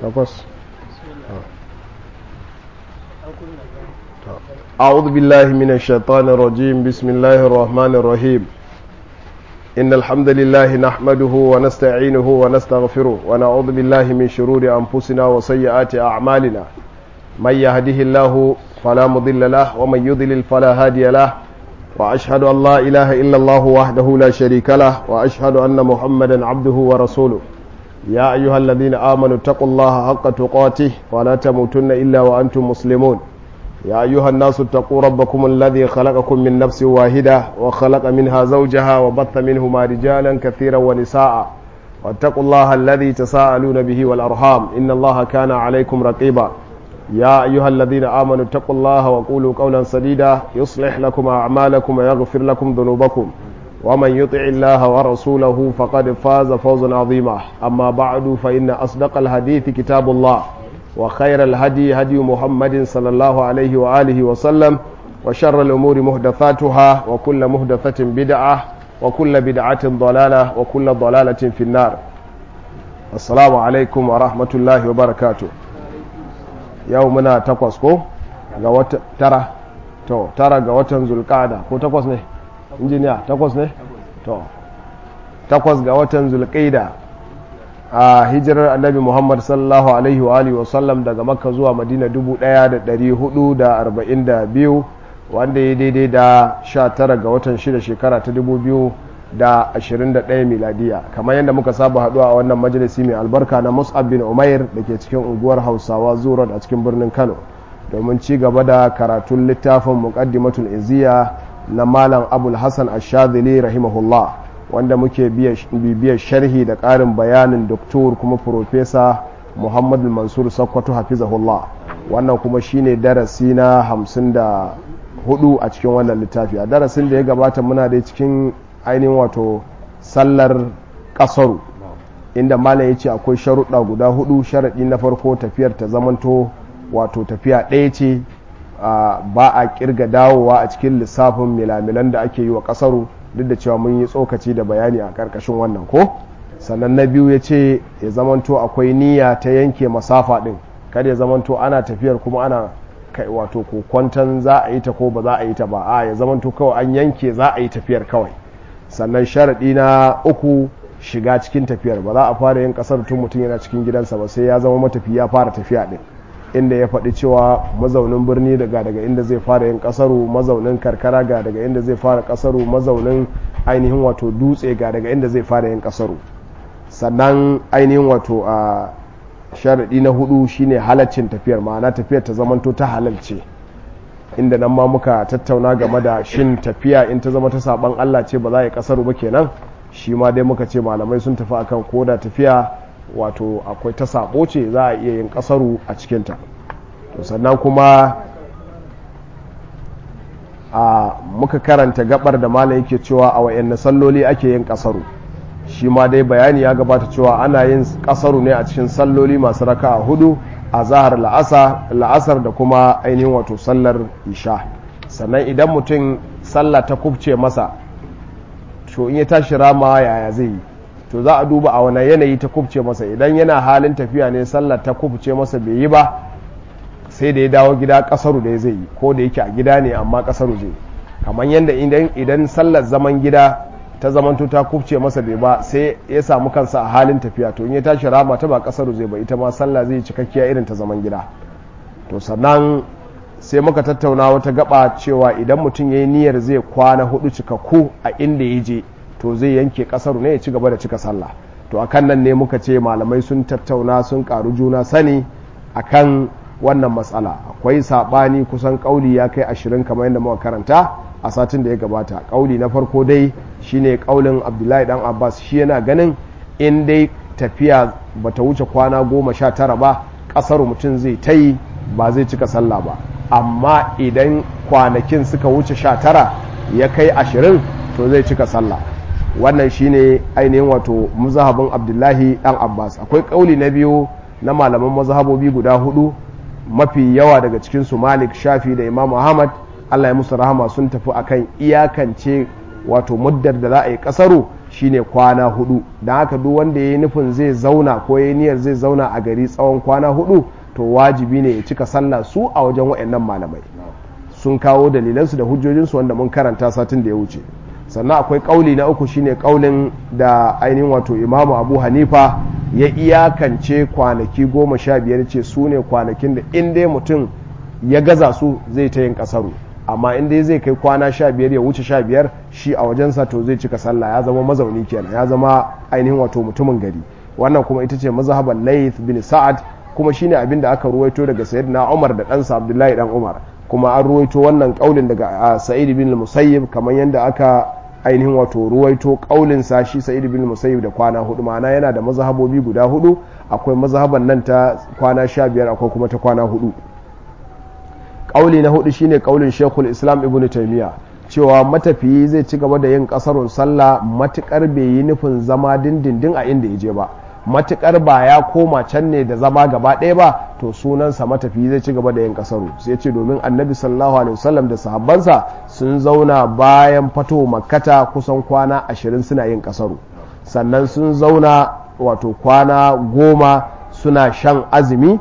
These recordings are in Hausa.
takwas أعوذ بالله من الشيطان الرجيم بسم الله الرحمن الرحيم إن الحمد لله نحمده ونستعينه ونستغفره ونعوذ بالله من شرور أنفسنا وسيئات أعمالنا من يهده الله فلا مضل له ومن يضلل فلا هادي له وأشهد أن لا إله إلا الله وحده لا شريك له وأشهد أن محمدا عبده ورسوله يا أيها الذين آمنوا اتقوا الله حق تقاته ولا تموتن إلا وأنتم مسلمون يا أيها الناس اتقوا ربكم الذي خلقكم من نفس واحدة وخلق منها زوجها وبث منهما رجالا كثيرا ونساء واتقوا الله الذي تساءلون به والأرحام إن الله كان عليكم رقيبا يا أيها الذين آمنوا اتقوا الله وقولوا قولا سديدا يصلح لكم أعمالكم ويغفر لكم ذنوبكم ومن يطع الله ورسوله فقد فاز فوزا عظيما أما بعد فإن أصدق الحديث كتاب الله وخير الهدي هدي محمد صلى الله عليه وآله وسلم وشر الأمور محدثاتها وكل محدثة بدعة وكل بدعة ضلالة وكل ضلالة في النار السلام عليكم ورحمة الله وبركاته يومنا تقوسكو ترى تو ترى قوة ذو القعدة كو تقوس ne injiniya takwas ne to takwas ga watan zulqaida a hijirar annabi muhammad sallallahu alaihi wa alihi wasallam daga makka zuwa madina 1442 wanda ya daidai da 19 ga watan 6 shekara ta 2021 miladiya kamar yadda muka saba haduwa a wannan majalisi mai albarka na mus'ab bin umair da ke cikin unguwar hausawa zuwa a cikin birnin kano domin ci gaba da karatun littafin muqaddimatul iziya na malam abul hassan ashadili rahimahullah wanda muke bibiyar sharhi da ƙarin bayanin doktor kuma profesa muhammad mansur sakkwato hafizahullah wannan kuma shine darasi na hamsin da hudu a cikin wannan littafi a darasin da ya gabata muna da cikin ainihin wato sallar kasaru inda malam ya ce akwai sharuɗa guda hudu sharaɗi na farko tafiyar ta zamanto wato tafiya ɗaya ce ba a kirga dawowa a cikin lissafin milamilan da ake yi wa kasaru duk da cewa mun yi tsokaci da bayani a karkashin wannan ko sannan na biyu ya ce ya zamanto akwai niyya ta yanke masafa din kada ya zamanto ana tafiyar kuma ana kai wato ko kwantan za a yi ta ko ba za a yi ta ba a ya zamanto kawai an yanke za a yi tafiyar kawai sannan sharaɗi na uku shiga cikin tafiyar ba za a fara yin kasar tun mutum yana cikin gidansa ba sai ya zama matafi ya fara tafiya din inda ya faɗi cewa mazaunin birni daga daga inda zai fara yin ƙasaru mazaunin karkara ga daga inda zai fara ƙasaru mazaunin ainihin wato dutse ga daga inda zai fara yin ƙasaru sannan ainihin wato a sharaɗi na hudu shine halaccin tafiyar ma'ana tafiyar ta zamanto ta halalce inda nan ma muka tattauna game da shin tafiya in ta zama ta saban Allah ce ba za a yi ƙasaru ba kenan shi ma dai muka ce malamai sun tafi akan koda tafiya wato akwai ta sabo ce za a iya yin kasaru a cikinta to sannan kuma a muka karanta gabar da malam yake cewa a wayanne salloli ake yin kasaru shi ma dai bayani ya gabata cewa ana yin kasaru ne a cikin salloli masu raka a hudu a zahar la'asar da kuma ainihin wato sallar isha sannan idan mutum sallah ta kubce masa to in ya tashi rama yaya zai yi to za a duba a wani yanayi ta kubce masa idan yana halin tafiya ne sallar ta kubce masa bai yi ba sai da ya dawo gida kasaru da zai yi ko da yake a gida ne amma kasaru zai kamar yadda idan sallar zaman gida ta zamanto ta kubce masa bai ba sai ya samu kansa a halin tafiya to in ya tashi rama ta ba kasaru zai ba ita ma sallah zai cikakkiya irin ta zaman gida to sannan sai muka tattauna wata gaba cewa idan mutum ya yi niyyar zai kwana hudu cikakku a inda ya je to zai yanke kasaru ne ya ci gaba da cika sallah to akan nan ne muka ce malamai sun tattauna sun karu juna sani akan wannan matsala akwai sabani kusan kauli ya kai ashirin kamar yadda muka karanta a satin da ya gabata kauli na farko dai shine kaulin abdullahi dan abbas shi yana ganin in dai tafiya bata wuce kwana goma sha tara ba kasaru mutum zai ta yi ba zai cika sallah ba amma idan kwanakin suka wuce sha tara ya kai ashirin to zai cika sallah wannan shine ainihin wato mazhabin abdullahi dan abbas akwai kauli na biyu na malaman mazhabobi guda hudu mafi yawa daga cikin su malik shafi da imam ahmad allah ya musu rahama sun tafi akan iyakance wato muddar da za a yi kasaru shine kwana hudu don haka duk wanda ya yi nufin zai zauna ko ya niyyar zai zauna a gari tsawon kwana hudu to wajibi ne ya cika sallah su a wajen waɗannan malamai sun kawo dalilansu da hujjojinsu wanda mun karanta satin da ya wuce sannan akwai kauli na uku shine kaulin da ainihin wato imamu abu hanifa ya iyakance kwanaki goma sha biyar ce su ne kwanakin da in dai mutum ya gaza su zai ta yin kasaru amma in dai zai kai kwana sha biyar ya wuce sha biyar shi a wajensa to zai cika sallah ya zama mazauni kenan ya zama ainihin wato mutumin gari wannan kuma ita ce mazhaban layth bin sa'ad kuma shine abin da aka ruwaito daga sayyidina umar da ɗansa abdullahi dan umar kuma an ruwaito wannan kaulin daga sa'id bin musayyib kamar yadda aka ainihin wato ruwaito kaulin sa shi sa'id bin musayyib da kwana hudu ma'ana yana da mazhabobi guda hudu akwai mazhaban nan ta kwana sha biyar akwai kuma ta kwana hudu kauli na hudu shine kaulin shekul islam ibn taimiya cewa matafiyi zai ci gaba da yin kasarun sallah matukar bai yi nufin zama dindindin a inda ya je ba matukar ba ya koma can ne da zama gaba ɗaya ba to sunansa matafiyi zai ci gaba da yin kasaru sai ce domin annabi sallallahu alaihi wasallam da sahabbansa sun zauna bayan fato makkata kusan kwana ashirin suna yin kasaru sannan sun zauna wato kwana goma suna shan azumi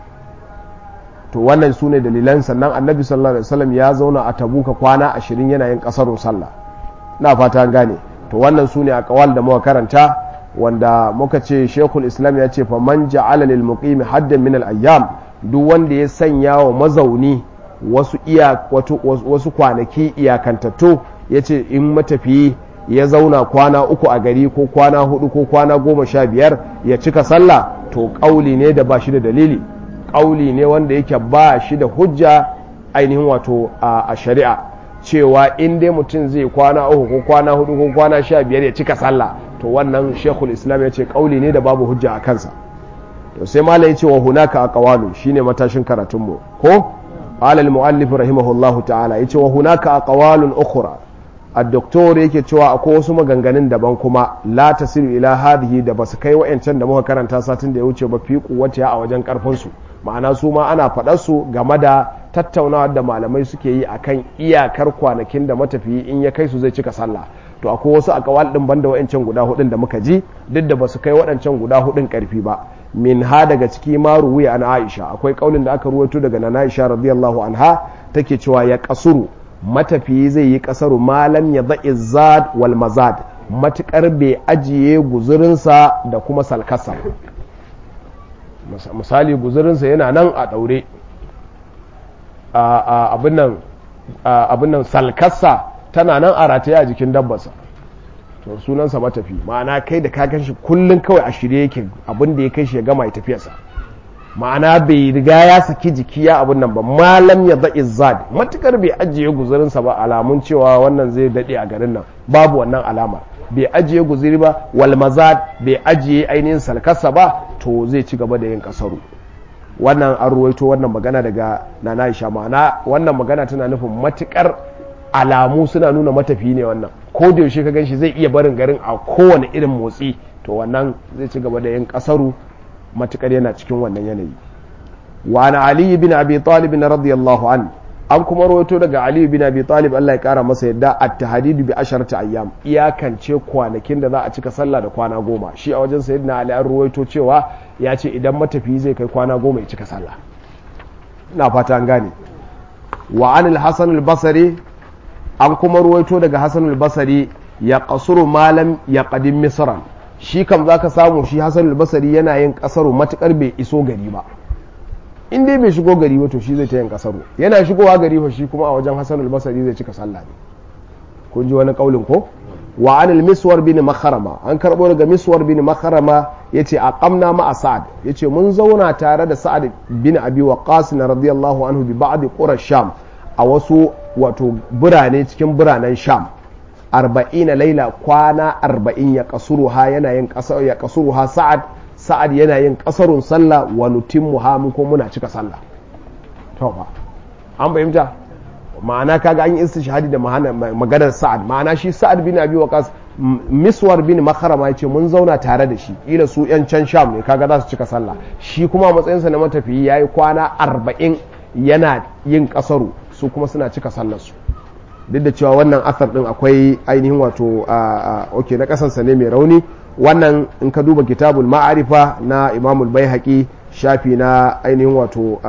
to wannan su ne dalilan sannan annabi sallallahu alaihi wasallam ya zauna a tabuka kwana ashirin yana yin kasarun sallah na fata gane to wannan su ne a kawal da muka karanta wanda muka ce shekul islam ya ce fa man ja'ala lil muqimi haddan min al ayyam duk wanda ya sanya wa mazauni wasu iya wasu kwanaki iyakantattu ya ce in matafiyi ya zauna kwana uku a gari ko kwana hudu ko kwana goma sha biyar ya cika sallah to kauli ne da ba shi da dalili kauli ne wanda yake ba shi da hujja ainihin wato a shari'a cewa in dai mutum zai kwana uku ko kwana hudu ko kwana sha biyar ya cika sallah to wannan shekul islam ya ce kauli ne da babu hujja a kansa to sai malai ce wa hunaka a kawalu shine matashin karatunmu ko qala al muallif rahimahullahu ta'ala yace wa hunaka a qawalun ukhra الدكتور yake cewa akwai wasu maganganun daban kuma la tasiru ila hadhihi da basu kai wayancan da muka karanta satin da ya wuce ba fi kuwata a wajen karfin su ma'ana su ma ana faɗar su game da tattaunawa da malamai suke yi akan iyakar kwanakin da matafiyi in ya kai su zai cika sallah to akwai wasu akawal din banda wayancan guda hudun da muka ji duk da basu kai waɗancan guda hudun karfi ba min ha daga ciki ma ruwiya an Aisha akwai kaulin da aka ruwaito daga Nana Aisha radiyallahu anha take cewa ya kasuru matafiyi zai yi kasaru malam ya za'i zad wal mazad matukar bai ajiye guzurinsa da kuma salkasa misali guzurinsa yana nan a daure abin nan salkasa tana nan a rataye a jikin dabbarsa to sunansa matafi ma'ana kai da kakan shi kullum kawai a shirye yake abin da ya kai shi ya gama ya tafiyarsa ma'ana bai riga ya saki jiki ya abun nan ba malam ya za'i zad matukar bai ajiye guzurinsa ba alamun cewa wannan zai daɗe a garin nan babu wannan alama bai ajiye guziri ba wal mazad bai ajiye ainihin salkarsa ba to zai ci gaba da yin kasaru wannan an ruwaito wannan magana daga nana Aisha ma'ana wannan magana tana nufin matukar alamu suna nuna matafi ne wannan ko da yaushe ka ganshi zai iya barin garin a kowane irin motsi to wannan zai ci gaba da yin kasaru matukar yana cikin wannan yanayi wa na ali bin abi talib radiyallahu an an kuma rawaito daga ali bin abi talib Allah ya kara masa yadda at-tahdidu bi asharati ayyam iyakance kwanakin da za a cika sallah da kwana goma shi a wajen sayyidina ali an rawaito cewa ya ce idan matafi zai kai kwana goma ya cika sallah ina fata an gane wa an al-hasan al-basri an kuma rawaito daga hasan al-basri ya qasuru malam ya qadim misran shi kam za ka samu shi hassan albasari yana yin kasaru matukar bai iso gari ba in dai bai shigo gari ba to shi zai ta yin kasaru yana shigowa gari ba shi kuma a wajen hassan albasari zai cika sallah ne kun ji wani kaulin ko wa anil miswar bin makharama an karbo daga miswar bin makharama yace aqamna ma sa'ad yace mun zauna tare da sa'ad bin abi waqas radiyallahu anhu bi ba'd qura sham a wasu wato birane cikin biranen sham arba'ina laila kwana arba'in ya kasuruha yana yin ya kasuruha sa'ad sa'ad yana yin kasarun sallah wa nutimmu ha mu ko muna cika sallah to fa an fahimta ma'ana kaga an yi istishhadi da maganar sa'ad ma'ana shi sa'ad bin abi waqas miswar bin makharama yace mun zauna tare da shi ila su yan can sham ne kaga za su cika sallah shi kuma matsayinsa na matafiyi yayi kwana arba'in yana yin kasaru su kuma suna cika sallar su duk da cewa wannan asar din akwai ainihin wato ok na kasansa ne mai rauni wannan in ka duba kitabul ma'arifa na imamul bai haƙi shafi na ainihin wato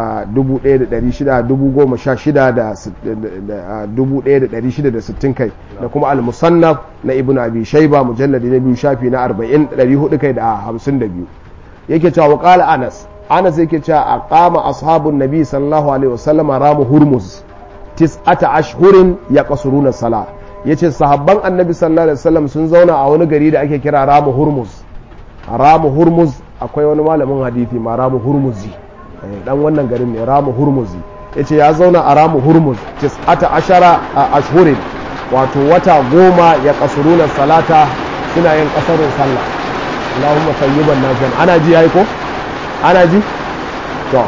1660 kai da kuma al-musannaf na ibn abi shaiba mujalladi na biyu shafi na 40 kai da 52 yake cewa waƙala anas anas yake cewa a kama ashabun nabi sallallahu alaihi wasallama ramu hurmuz tis'ata ashhurin ya kasuruna sala yace sahabban annabi sallallahu alaihi wasallam sun zauna a wani gari da ake kira ramu hurmuz ramu hurmuz akwai wani malamin hadithi ma ramu hurmuzi dan wannan garin ne ramu hurmuzi yace ya zauna a ramu hurmuz tis'ata ashara ashhurin wato wata goma ya kasuruna salata suna yin kasarin sallah Allahumma sayyiban nafi'an ana ji yayi ko ana ji to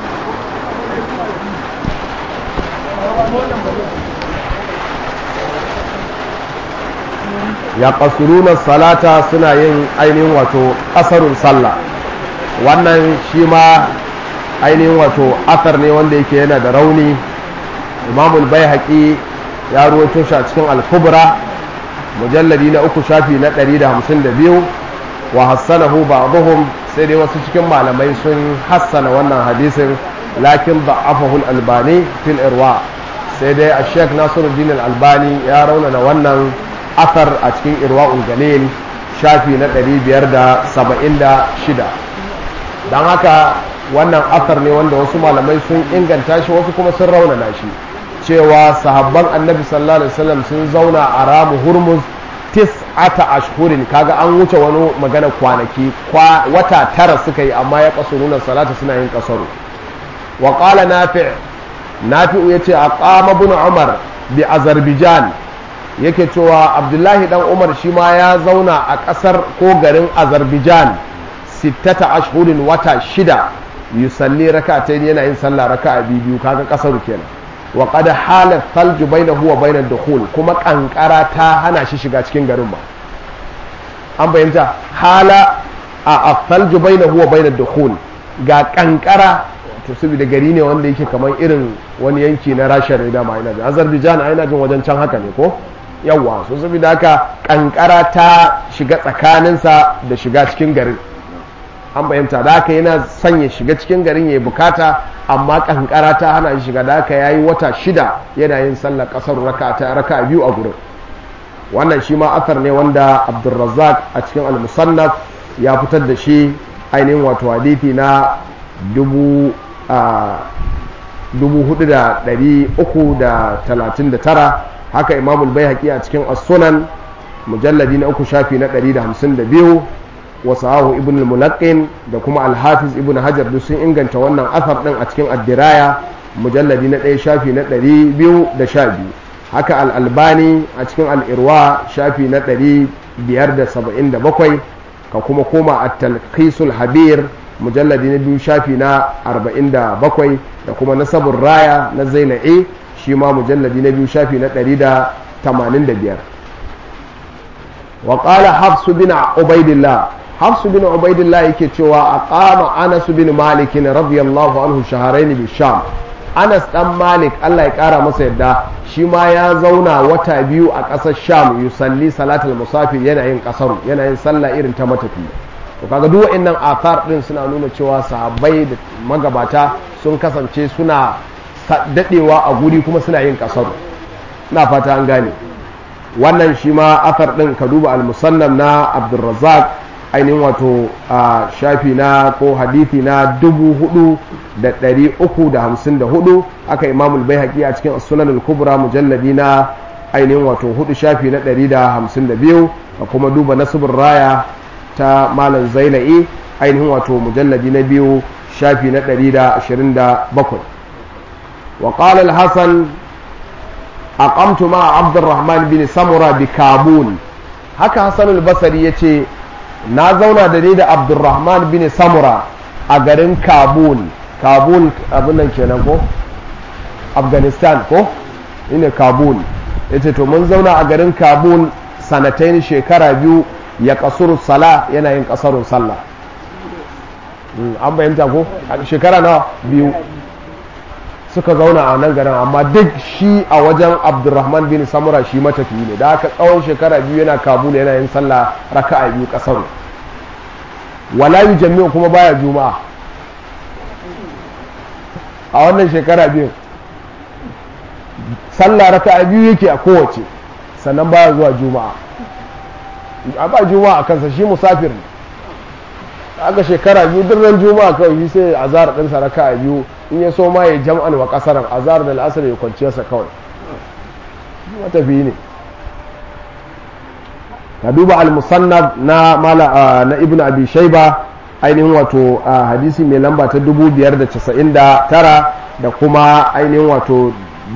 ya kasuruna salata suna yin ainihin wato kasarun sallah wannan shi ma ainihin wato asar ne wanda yake yana da rauni imamul bai haƙi ya ruwaito shi a cikin alkubra mujalladi na uku shafi na 152 wa hassanahu ba'dhum sai dai wasu cikin malamai sun hassana wannan hadisin lakin da'afahu al-albani fil irwa sai dai a sheikh nasiruddin al-albani ya raunana wannan asar a cikin irwa'ul galil shafi na 576 don haka wannan asar ne wanda wasu malamai sun inganta shi wasu kuma sun raunana shi cewa sahabban annabi sallallahu alaihi wasallam sun zauna a ramu hurmuz tis'ata ashhurin kaga an wuce wani magana kwanaki wata tara suka yi amma ya kasuruna salata suna yin kasaru wa qala nafi' nafi'u yace aqama ibn umar bi azerbaijan yake cewa abdullahi dan umar shi ma ya zauna a kasar ko garin azerbaijan sittata ashhurin wata shida yusalli rak'atayn yana yin sallah raka'a biyu kaga kasaru kenan wa qad hala thalju bainahu wa bainad dukhul kuma kankara ta hana shi shiga cikin garin ba an bayyanta hala a thalju bainahu wa bainad dukhul ga kankara to saboda gari ne wanda yake kamar irin wani yanki na Rasha ne da ma ina jin Azerbaijan a ina jin wajen can haka ne ko yawa so saboda haka kankara ta shiga tsakaninsa da shiga cikin garin an bayyanta da haka yana son ya shiga cikin garin ya bukata amma kankara ta hana shi shiga da haka yayi wata shida yana yin sallar kasar raka ta raka biyu a gurin wannan shi ma asar ne wanda Abdulrazzaq a cikin al-Musannaf ya fitar da shi ainihin wato hadithi na dubu dubu hudu da dari uku da talatin da tara haka imamul bai a cikin as-sunan mujalladi na uku shafi na ɗari da hamsin da biyu wasahu ibn al-mulaqqin da kuma al-hafiz ibn hajar duk sun inganta wannan asar din a cikin ad-diraya mujalladi na ɗaya shafi na ɗari biyu da sha biyu haka al-albani a cikin al-irwa shafi na ɗari biyar da saba'in da bakwai ka kuma koma a talqisul habir mujalladi na biyu shafi na arba'in da bakwai da kuma nasabun raya na zaina'i shi ma mujalladi na biyu shafi na ɗari da tamanin da biyar وقال حفص بن عبيد الله حفص بن عبيد الله yake cewa aqama Anas bin Malik radiyallahu anhu shahrayn bi Sham Anas dan Malik Allah ya kara masa yadda shi ma ya zauna wata biyu a ƙasar Sham yusalli salatul musafir yana yin kasaru yana yin sallah irin ta matafi to kaga duk wa'annan athar din suna nuna cewa sahabbai da magabata sun kasance suna dadewa a guri kuma suna yin kasaru ina fata an gane wannan shi ma afar ɗin ka duba al-musannam na abdulrazak ainihin wato a shafi na ko hadithi na dubu hudu da ɗari uku da hamsin da hudu aka imamul bai haƙi a cikin sunan al-kubra mujalladi na ainihin wato hudu shafi na ɗari da hamsin da biyu a kuma duba nasibin raya ta malam zaina'i ainihin wato mujalladi na biyu shafi na ɗari da ashirin da bakwai وقال الحسن aqamtu ma abdurrahman bin samura bi kabul haka hasan al-basri yace na zauna da ni da abdurrahman bin samura a garin kabul kabul abin nan kenan ko afghanistan ko ine kabul yace to mun zauna a garin kabul sanatain shekara biyu ya kasuru sala yana yin kasarun sallah an bayyanta ko shekara na biyu suka zauna a nan garin amma duk shi a wajen abdurrahman bin samura shi matafiyi ne da haka tsawon shekara biyu yana kabul yana yin sallah raka'a biyu kasar wala jami'u kuma baya juma'a a wannan shekara biyu sallah raka'a biyu yake a kowace sannan baya zuwa juma'a a ba juma'a a kansa shi musafir ne aka shekara biyu duk ran juma'a kawai shi sai azhar ɗinsa raka'a biyu in ya so ma ya jam'an wa kasaran azhar da al'asar ya kwanciyarsa kawai matafi ne ka duba al-musannaf na mala na ibnu abi shayba ainihin wato hadisi mai lamba ta 599 da kuma ainihin wato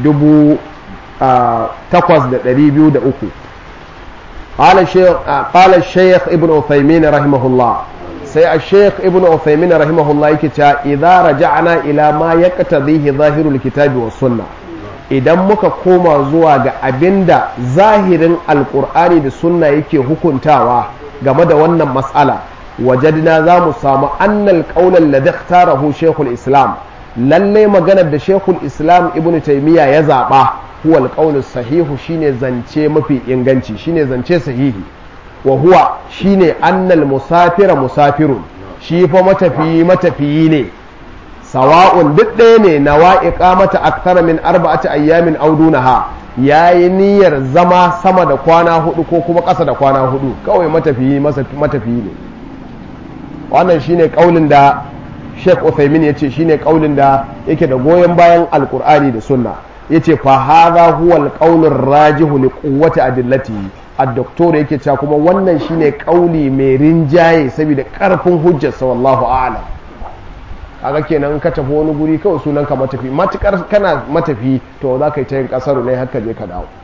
8203 قال الشيخ قال الشيخ ابن عثيمين رحمه الله سي الشيخ ابن عثيمين رحمه الله يكتا إذا رجعنا إلى ما يقتضيه ظاهر الكتاب والسنة idan muka koma zuwa ga abinda zahirin alkur'ani da sunna yake hukuntawa game da wannan matsala wajadna za mu samu annal qaulan ladhi ikhtarahu shaykhul islam lalle maganar da shaykhul islam ibnu taymiya ya zaba huwa alqaulu sahihu shine zance mafi inganci shine zance sahihi wa huwa shine annal musafira musafirun shi fa matafiyi matafiyi ne sawa'un duk ɗaya ne na wa'iƙa mata aktara min arba'ati ayyamin audunaha ya yi niyyar zama sama da kwana hudu ko kuma ƙasa da kwana hudu kawai matafiyi matafiyi ne wannan shine kaulin da Sheikh Uthaymin ya ce shine kaulin da yake da goyon bayan alkur'ani da sunna yace fa hadha huwa alqaulur rajihu li quwwati adillatihi ad-doktor yake cewa kuma wannan shine kauli mai rinjaye saboda karfin hujjarsa wallahu a'lam kaga kenan ka tafi wani guri kawai sunan ka matafi matukar kana matafi to za ka yi ta yin kasaru ne haka je ka dawo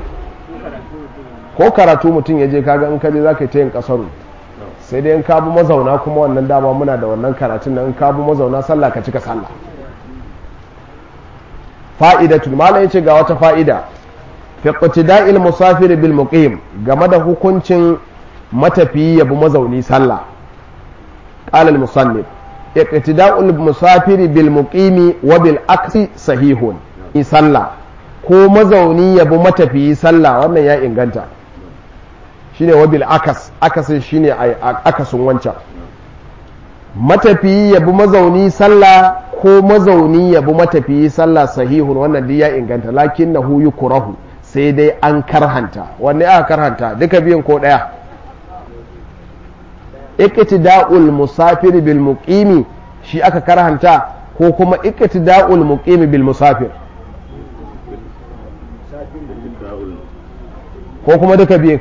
ko karatu mutum ya je kaga in ka je za ka yi ta yin kasaru sai dai in ka bi mazauna kuma wannan dama muna da wannan karatun nan in ka bi mazauna sallah ka cika sallah fa'idatul malam yace ga wata fa'ida fi iqtida'il musafir bil muqim game da hukuncin matafiyi ya bi mazauni sallah qala al musannif iqtida'ul musafir bil muqimi wa bil aksi sahihun sallah ko mazauni ya bi matafiyi sallah wannan ya inganta shine wa bil akas akasin shine akasin wancan matafiyi ya bi mazauni sallah ko mazauni ya bi matafiyi sallah sahihun wannan duk ya inganta lakin na huyu kurahu sai dai an karhanta wanne aka karhanta duka biyan ko daya iqtida'ul musafir bil muqimi shi aka karhanta ko kuma iqtida'ul muqimi bil musafir ko kuma duka biyan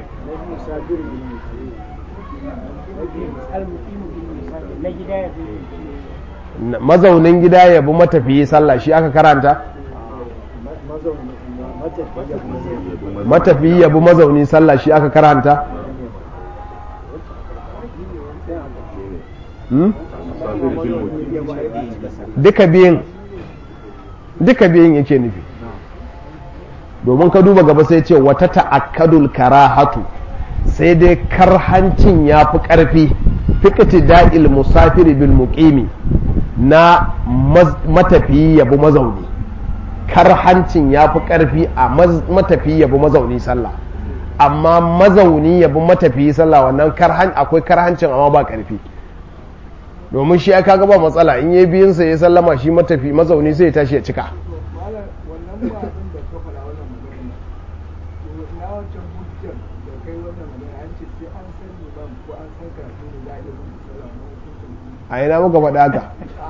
mazaunin gida ya bi matafiyi sallah shi aka karanta matafiyi ya bi mazauni sallah shi aka karanta duka biyin duka biyin yake nufi domin ka duba gaba sai ce wata ta'akkadul karahatu sai dai karhancin ya fi ƙarfi fikati da'il musafiri bil muqimi na matafiyi yabi mazauni karhancin ya fi ƙarfi a matafiyi yabi mazauni sallah amma mazauni yabi matafiyi sallah wannan karhan akwai karhancin amma ba ƙarfi domin shi aka ga ba matsala in yi biyunsa ya sallama shi matafi mazauni sai ya tashi ya cika a ina muka faɗa haka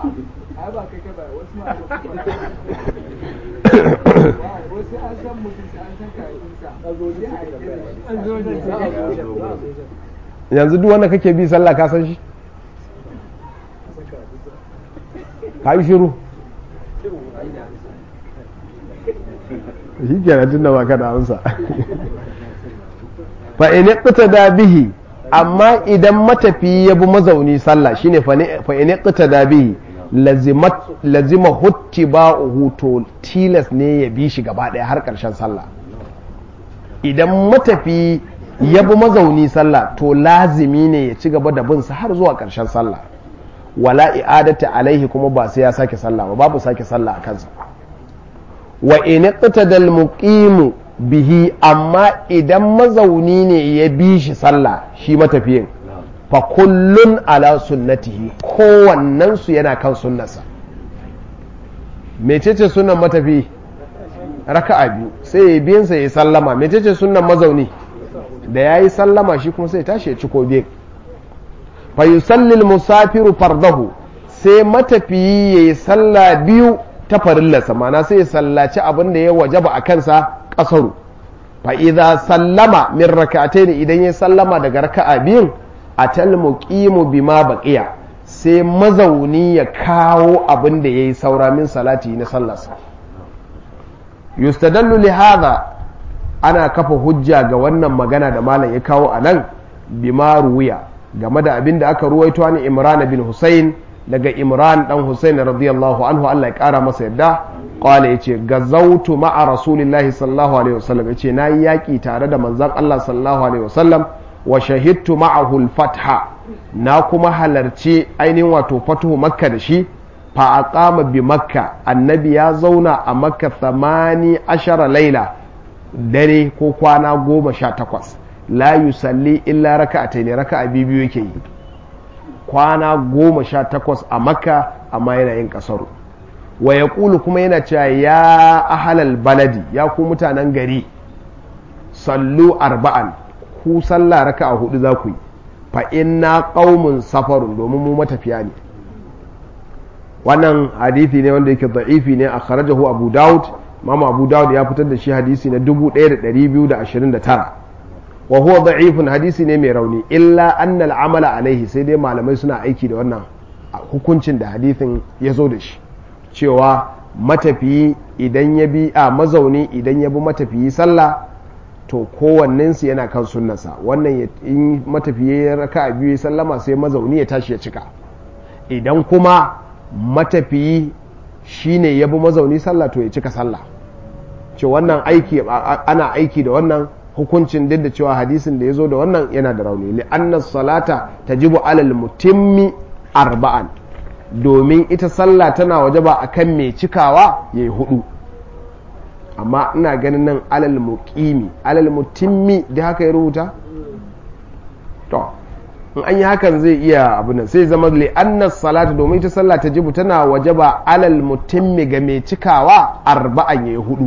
yanzu duk wanda kake bi sallah ka san shi ka yi shiru shi kenan tun da ba ka da amsa fa in da bihi amma idan matafi ya bi mazauni sallah shine fa in da bihi lazima hutti ba to tilas ne ya bi shi gaba ɗaya har ƙarshen sallah idan matafi ya bi mazauni sallah to lazimi ne ya ci gaba da binsa har zuwa ƙarshen sallah wala i'adata alaihi kuma ba sai ya sake sallah ba babu sake sallah a kansa wa in iqtadal muqimu bihi amma idan mazauni ne ya bi shi sallah shi matafiyin fa kullun ala sunnatihi kowannen su yana kan sunnarsa mecece sunnan matafi raka'a biyu sai ya biyan sa ya sallama mecece sunnan mazauni da yayi sallama shi kuma sai tashi ya ci ko biyan fa yusalli musafiru fardahu sai matafiyi yayi sallah biyu ta farillarsa mana sai ya sallaci abin da ya wajaba a kansa kasaru fa idza sallama min rak'atayn idan ya sallama daga raka'a biyun atal muqimu bima baqiya sai mazauni ya kawo abin da yayi saura min salati na sallarsa yustadallu li hadha ana kafa hujja ga wannan magana da malam ya kawo anan bima ruwiya game da abin da aka ruwaito ni Imran bin Hussein daga Imran dan Hussein radiyallahu anhu Allah ya kara masa yadda qala yace gazautu ma'a rasulillahi sallallahu alaihi wasallam yace nayi yaki tare da manzon Allah sallallahu alaihi wasallam wa shahidtu ma'ahu al-fatha na kuma halarci ainihin wato fatuhu makka da shi fa aqama bi makka annabi ya zauna a makka 18 laila dare ko kwana goma sha takwas la yusalli illa raka'atai ne raka'a biyu yake yi kwana goma sha takwas a makka amma yana yin kasaru wa ya kuma yana cewa ya ahalal baladi ya ku mutanen gari sallu arba'an ku sallah raka'a hudu za ku yi fa inna qaumun safarun domin mu matafiya ne wannan hadithi ne wanda yake da'ifi ne a kharajahu abu daud mama abu daud ya fitar da shi hadisi na 1229 wa huwa da'ifun hadisi ne mai rauni illa anna al'amala alaihi sai dai malamai suna aiki da wannan hukuncin da hadisin ya zo da shi cewa matafiyi idan ya bi a mazauni idan ya bi matafiyi sallah to kowannensu yana kan sunnarsa wannan in matafiyi ya raka a biyu sallama sai mazauni ya tashi ya cika idan kuma matafiyi shine ya bi mazauni sallah to ya cika sallah ce wannan aiki ana aiki da wannan hukuncin duk da cewa hadisin da ya zo da wannan yana da rauni li'anna salata tajibu alal mutimmi arba'an domin ita sallah tana wajaba akan mai cikawa yayi hudu amma ina ganin nan alal muqimi alal mutimmi da haka ya rubuta to in an yi hakan zai iya abu nan sai zama li'anna salata domin ita sallah tajibu tana wajaba alal mutimmi ga mai cikawa arba'an yayi hudu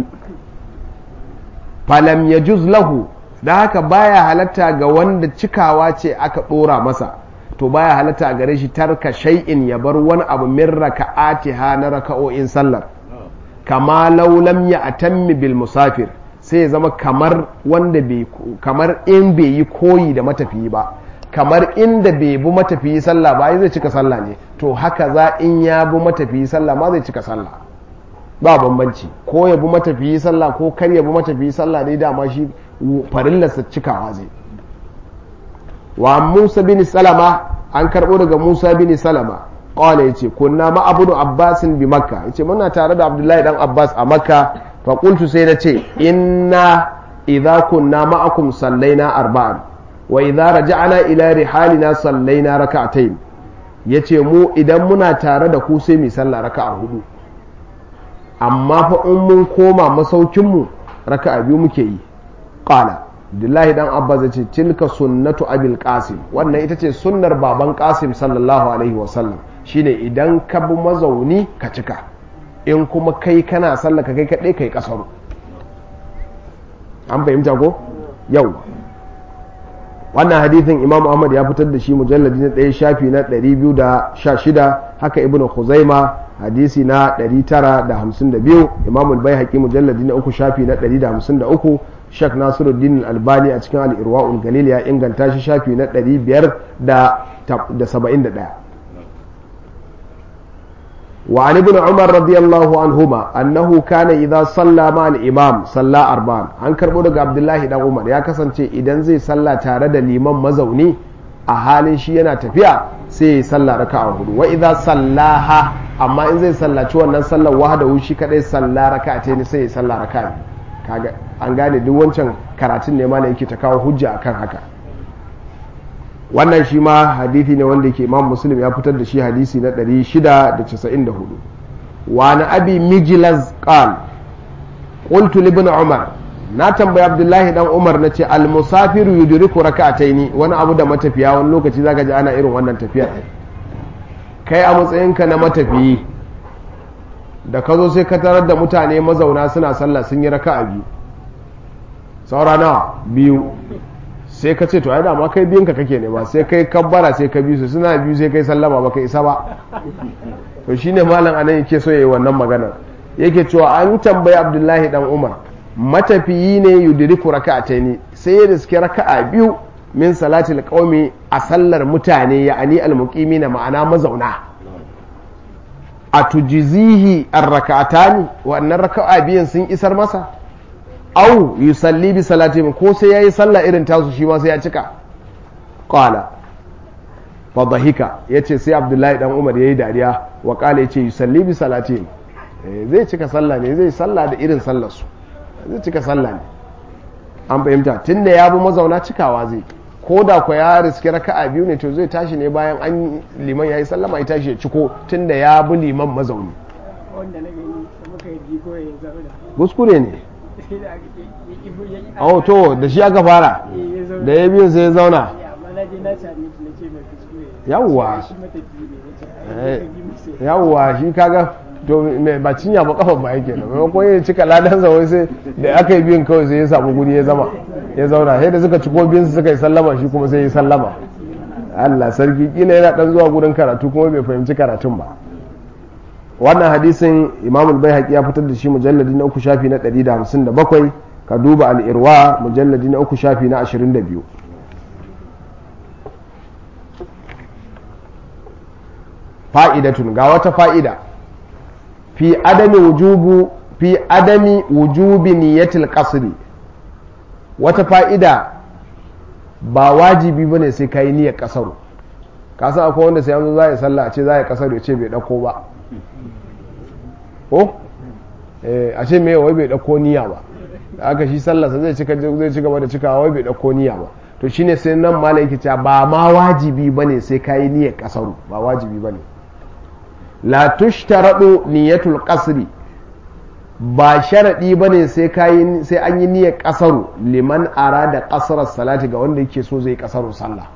falam ya juz lahu da haka baya halatta ga wanda cikawa ce aka ɗora masa to baya halatta gare shi tarka shay'in ya bar wani abu min raka'atiha na raka'o'in sallar kama laulam ya atammi bil musafir sai ya zama kamar wanda bai kamar in bai yi koyi da matafiyi ba kamar inda bai bi matafiyi sallah ba zai cika sallah ne to haka za in ya bi matafiyi sallah ma zai cika sallah ba bambanci ko ya bi matafiyi sallah ko kar ya bi matafiyi sallah dai dama shi farillarsa cikawa zai wa musa bin salama an karbo daga musa bin salama qala yace kunna ma abudu abbasin bi makka yace muna tare da abdullahi dan abbas a makka fa qultu sai nace inna idza kunna ma'akum sallaina arba'an wa idza raja'na ila rihalina sallaina raka'atayn yace mu idan muna tare da ku sai mu sallah raka'a hudu amma fa in mun koma masaukinmu raka'a biyu muke yi qala Abdullahi dan Abbas ya ce tilka sunnatu abil qasim wannan ita ce sunnar baban qasim sallallahu alaihi wasallam shine idan ka bi mazauni ka cika in kuma kai kana sallah ka kai kadai kai kasaru an fahimta ko yau wannan hadithin imam ahmad ya fitar da shi mujalladi na ɗaya shafi na 216 haka ibn khuzaima hadisi na 952 imam al-baihaqi mujalladi na uku shafi na 153 shak nasiruddin albani a cikin al-irwaul galil ya inganta shi shafi na 571 وعن ابن عمر رضي الله عنهما أنه كان إذا صلى مع الإمام صلى أربعا عن كربو دغ عبد الله دان عمر يا kasance idan zai salla tare da liman mazauni a halin shi yana tafiya sai ya salla raka'a hudu wa idza sallaha amma in zai sallaci wannan sallar wahda shi kadai salla raka'a ne sai ya salla raka'a kaga an gane duk wancan karatun ne ma ne yake ta kawo hujja akan haka wannan shi ma hadithi ne wanda ke imam muslim ya fitar da shi hadisi na 694 wa na abi mijlaz qal qultu li ibn umar na tambayi abdullahi dan umar nace al musafiru yudriku rak'ataini wani abu da matafiya wani lokaci zaka ji ana irin wannan tafiyar kai a matsayinka na matafiyi da ka zo sai ka tarar da mutane mazauna suna sallah sun yi raka'a biyu saura nawa biyu sai ka ce to ai dama kai biyunka kake nema sai kai kabbara sai ka biyu su suna biyu sai kai sallama baka isa ba to shine malam anan yake so yayi wannan maganar yake cewa an tambayi abdullahi dan umar matafiyi ne yudriku raka'ataini sai ya riske raka'a biyu min salatil qaumi a sallar mutane ya'ani almuqimina ma'ana mazauna a tujizihi arraka'atani wannan raka'a biyan sun isar masa au yusalli bi salatihim ko sai yayi sallah irin tasu shi ma sai ya cika qala fa dhahika yace sai abdullahi dan umar yayi dariya wa qala yace yusalli bi salatihim zai cika sallah ne zai sallah da irin sallar su zai cika sallah ne an fahimta tunda ya bi mazauna cikawa zai ko da ku ya riske raka'a biyu ne to zai tashi ne bayan an liman yayi sallama ya tashi ya ciko tunda ya bi liman mazauni wanda na gani da muka yi biko ya zauna kuskure ne sai da aka ya ibo ya yi oh to da shi aka fara ya zauna da ya biyu sai ya zauna ya amma na je na sami shi na ce mai kuskure Yawwa. shi matafiyi ne na ce Eh, ai ka bi musu yawwa shi kaga to me ba cinya ba kafa ba yake nan maimakon ya cika ladan sa wai sai da aka yi biyun kawai sai ya samu guri ya zama ya zauna sai da suka ciko biyun su suka yi sallama shi kuma sai ya sallama Allah sarki kila yana dan zuwa gurin karatu kuma bai fahimci karatun ba wannan hadisin Imam al-Baihaqi ya fitar da shi mujalladi na uku shafi na 157 ka duba al-Irwa mujalladi na uku shafi na 22 fa'idatun ga wata fa'ida fi adami wujubu fi adami wujubi niyyatil qasri wata fa'ida ba wajibi bane sai kai niyyar kasaru ka san akwai wanda sai yanzu za ya sallah a ce za ya kasaru ya ce bai dauko ba ko eh a ce me wai bai dauko niyya ba da aka shi sallarsa zai cika zai ci gaba da cikawa wai bai dauko niyya ba to shine sai nan malai yake cewa ba ma wajibi bane sai kai niyyar kasaru ba wajibi bane la tushtaradu niyyatul qasri ba sharadi bane sai kai sai an yi niyyar kasaru liman arada qasrar salati ga wanda yake so zai kasaru sallah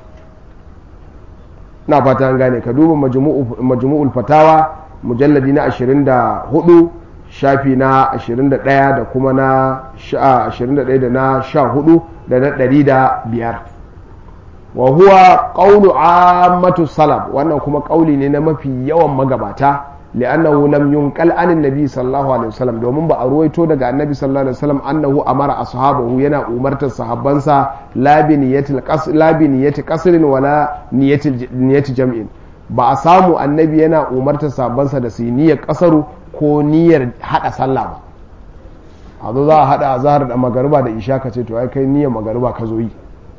na fata an gane ka duba majmu'u majmu'ul fatawa mujalladi na 24 shafi na 21 da kuma na 21 da na 14 da na 105 wa huwa qawlu ammatu salaf wannan kuma kauli ne na mafi yawan magabata li'annahu lam yunqal anin nabi sallallahu alaihi wasallam domin ba a ruwaito daga annabi sallallahu alaihi wasallam annahu amara ashabahu yana umartar sahabbansa la bi niyyatil qasr la bi niyyati qasrin wala niyyatil niyyati jam'in ba a samu annabi yana umartar sahabbansa da su yi niyyar kasaru ko niyyar hada sallah ba a zo za a hada azhar da magariba da isha ka ce to ai kai niyyar magariba ka zo yi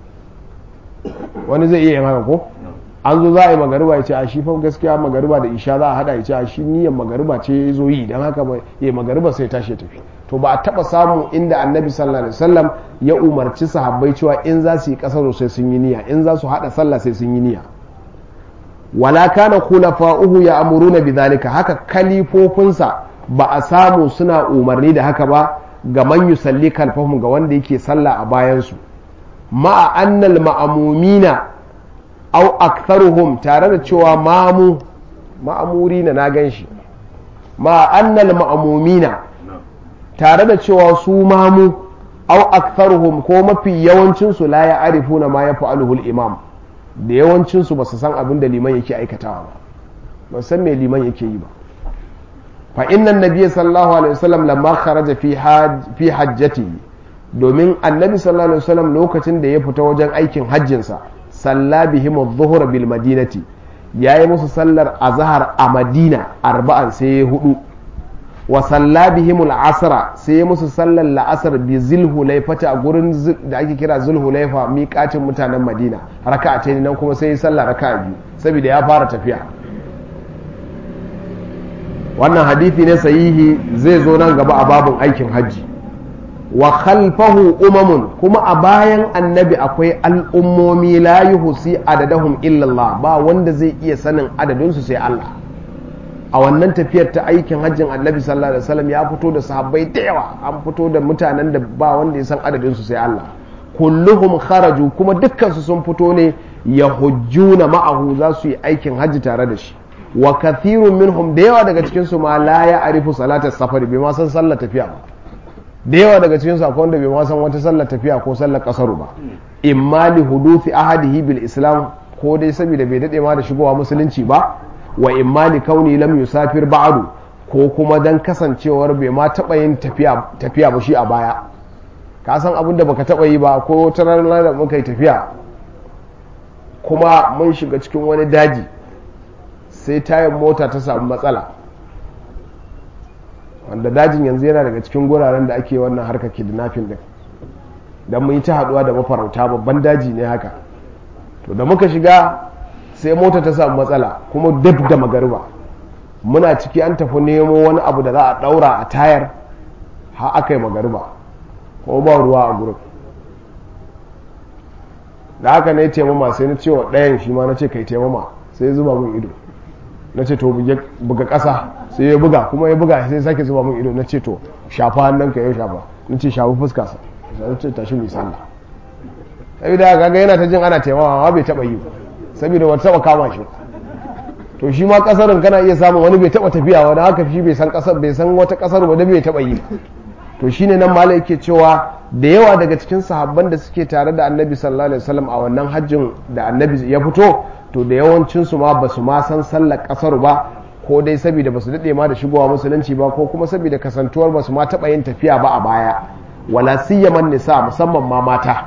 wani zai iya yin haka ko an zo za a yi magariba ya ce a shi fa gaskiya magariba da isha za a hada ya ce a shi niyyar magariba ce ya zo yi don haka ba ya magariba sai tashi ya tafi to ba a taba samu inda annabi sallallahu alaihi wasallam ya umarci sahabbai cewa in za su yi kasar sai sun yi niyya in za su hada sallah sai sun yi niyya wala kana khulafa'uhu ya amuruna bidhalika haka kalifofinsa ba a samu suna umarni da haka ba ga man yusalli kalfahum ga wanda yake sallah a bayansu ma'a annal ma'amumina au aktharuhum tare da cewa mamu ma'amuri na na gan shi ma'a annal ma'amumina tare da cewa su mamu au aktharuhum ko mafi yawancinsu la ya arifuna ma ya fa'aluhul imam da yawancinsu ba su san abin da liman yake aikatawa ba ba san me liman yake yi ba fa innan nabiyyi sallallahu alaihi wasallam lamma kharaja fi hajj fi hajjatihi domin annabi sallallahu alaihi wasallam lokacin da ya fita wajen aikin hajjinsa salla bihim adh-dhuhra bil madinati yayi musu sallar azhar a madina arba'an sai ya hudu wa salla bihim al-asra sai ya musu sallar la'asar bi zulhulaifata a gurin da ake kira zulhulaifa miƙatin mutanen madina raka'atayn nan kuma sai ya sallar raka'a biyu saboda ya fara tafiya wannan hadisi ne sahihi zai zo nan gaba a babun aikin hajji wa khalfahu umamun kuma a bayan annabi akwai al'ummomi la yuhsi adadahum illallah ba wanda zai iya sanin adadinsu sai Allah a wannan tafiyar ta aikin hajjin annabi sallallahu alaihi wasallam ya fito da sahabbai da yawa an fito da mutanen da ba wanda ya san adadin su sai Allah kulluhum kharaju kuma dukkan su sun fito ne yahujjuna ma'ahu za su yi aikin hajji tare da shi wa kathirun minhum da yawa daga cikin su ma la ya arifu salatar safari bai ma san sallar tafiya ba da yawa daga cikin su akwai wanda bai ma san wata sallar tafiya ko sallar kasaru ba imma li hudufi ahadihi bil islam ko dai saboda bai dade ma da shigowa musulunci ba wa imma li kauni lam yusafir ba'du ko kuma dan kasancewar bai ma taba yin tafiya tafiya ba shi a baya ka san abin da baka taba yi ba ko wata ranar da muka yi tafiya kuma mun shiga cikin wani daji sai tayan mota ta samu matsala wanda dajin yanzu yana daga cikin guraren da ake wannan harkar kidnapping din don mun yi ta haduwa da mafarauta babban daji ne haka to da muka shiga sai mota ta samu matsala kuma dab da magariba muna ciki an tafi nemo wani abu da za a daura a tayar ha aka yi magariba ko ba ruwa a gurin da haka ne taimama sai na cewa ɗayan shi ma na ce kai taimama sai ya zuba min ido na ce to buga ƙasa sai ya buga kuma ya buga sai sake zuba min ido na ce to shafa hannun ka ya shafa na ce shafi fuska sa na ce tashi mai sallah saboda kaga yana ta jin ana taimama ma bai taba yi saboda wata taba kama shi to shi ma kasarin kana iya samun wani bai taba tafiya wani haka shi bai san kasar bai san wata kasar ba da bai taba yi to shine nan malai yake cewa da yawa daga cikin sahabban da suke tare da annabi sallallahu alaihi wasallam a wannan hajjin da annabi ya fito to da yawancin su ma basu ma san sallar kasar ba ko dai saboda basu dade ma da shigowa musulunci ba ko kuma saboda kasantuwar basu ma taba yin tafiya ba a baya wala siyaman nisa musamman ma mata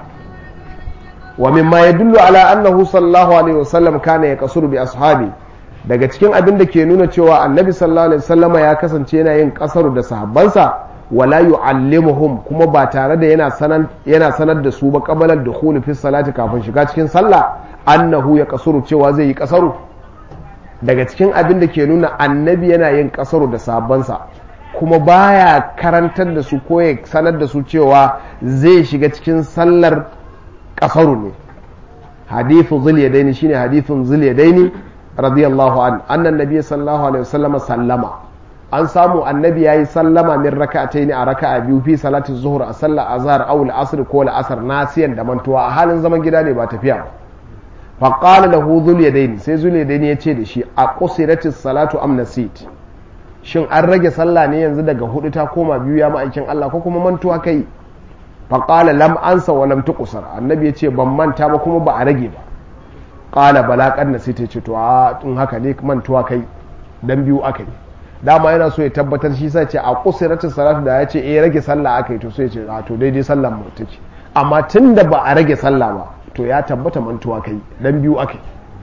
wa mimma yadullu ala annahu sallallahu alaihi wasallam kana yaqsuru bi ashabi daga cikin abin da ke nuna cewa annabi sallallahu alaihi wasallama ya kasance yana yin kasaru da sahabbansa wala yu'allimuhum kuma ba tare da yana sanar yana sanar da su ba qabalar dukhul fi salati kafin shiga cikin sallah annahu ya kasuru cewa zai yi kasaru daga cikin abin da ke nuna annabi yana yin kasaru da sahabbansa kuma baya karantar da su ko ya sanar da su cewa zai shiga cikin sallar kasaru ne hadithu zul yadaini shine hadithun zul yadaini radiyallahu an annan nabiy sallallahu alaihi wasallam sallama an samu annabi yayi sallama min raka'ataini a raka'a biyu fi salati zuhur a sallar azhar aw al-asr ko al-asr nasiyan da mantuwa a halin zaman gida ne ba tafiya fa qala lahu zul yadaini sai zul yadaini ya ce da shi a qusiratis salatu am nasit shin an rage sallah ne yanzu daga hudu ta koma biyu ya ma'aikin Allah ko kuma mantuwa kai faƙala lam ansa wa lam tuqsar annabi yace ban manta ba kuma ba a rage ba qala bala qanna sai ta ce to a in haka ne mantuwa kai dan biyu akai dama yana so ya tabbatar shi sai ce a qusiratis salatu da yace eh rage sallah akai to sai ya ce a to daidai sallan mu take amma tunda ba a rage sallah ba to ya tabbata mantuwa kai dan biyu akai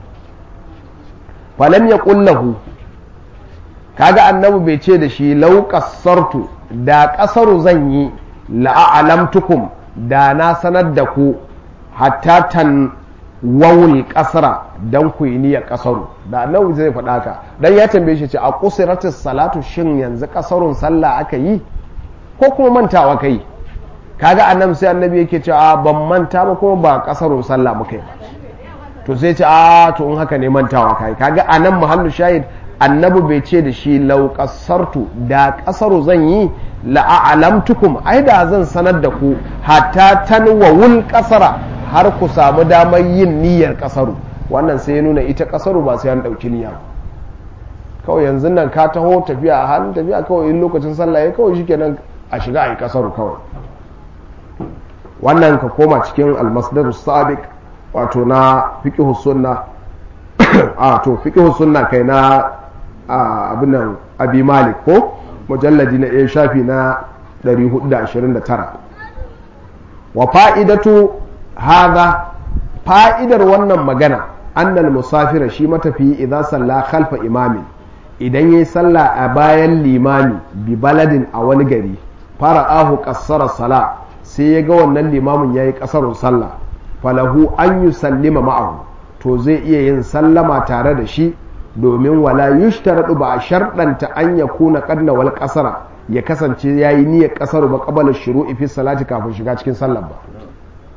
falam yaqul lahu kaga annabi bai ce da shi lau qassartu da kasaru zan yi la'alamtukum da na sanar da ku hatta tan wawul kasra dan ku yi niyyar kasaru da annabi zai faɗa ka dan ya tambaye shi ce a qusiratis salatu shin yanzu kasarun sallah aka yi ko kuma mantawa kai kaga annabi sai annabi yake ce a ban manta ba kuma ba kasarun sallah muka yi to sai ce a to in haka ne mantawa kai kaga anan muhallu shahid annabi bai ce da shi lau kasartu da kasaru zan yi la'alamtukum ai da zan sanar da ku hatta tanwawul kasara har ku samu damar yin niyyar kasaru wannan sai ya nuna ita kasaru ba sai an dauki niyya kawai yanzu nan ka taho tafiya a halin tafiya kawai in lokacin sallah ya kawai shikenan a shiga a yi kasaru kawai wannan ka koma cikin almasdarus sabiq wato na fiqhus sunna a to fiqhus sunna kai na abin nan abi malik ko mujalladi na ɗaya shafi na 429 wa fa'idatu haza fa'idar wannan magana annal musafira shi matafiyi idan salla khalfa imamin idan yayi sallah a bayan limami bi baladin a wani gari fara ahu kassara sala sai ya ga wannan limamin yayi kasarun sallah falahu an yusallima ma'ahu to zai iya yin sallama tare da shi domin wala yushtaradu ba a sharɗanta an ya kuna ƙarna wal ƙasara ya kasance ya yi niyyar ƙasar ba ƙabalar shuru'i fi salati kafin shiga cikin sallar ba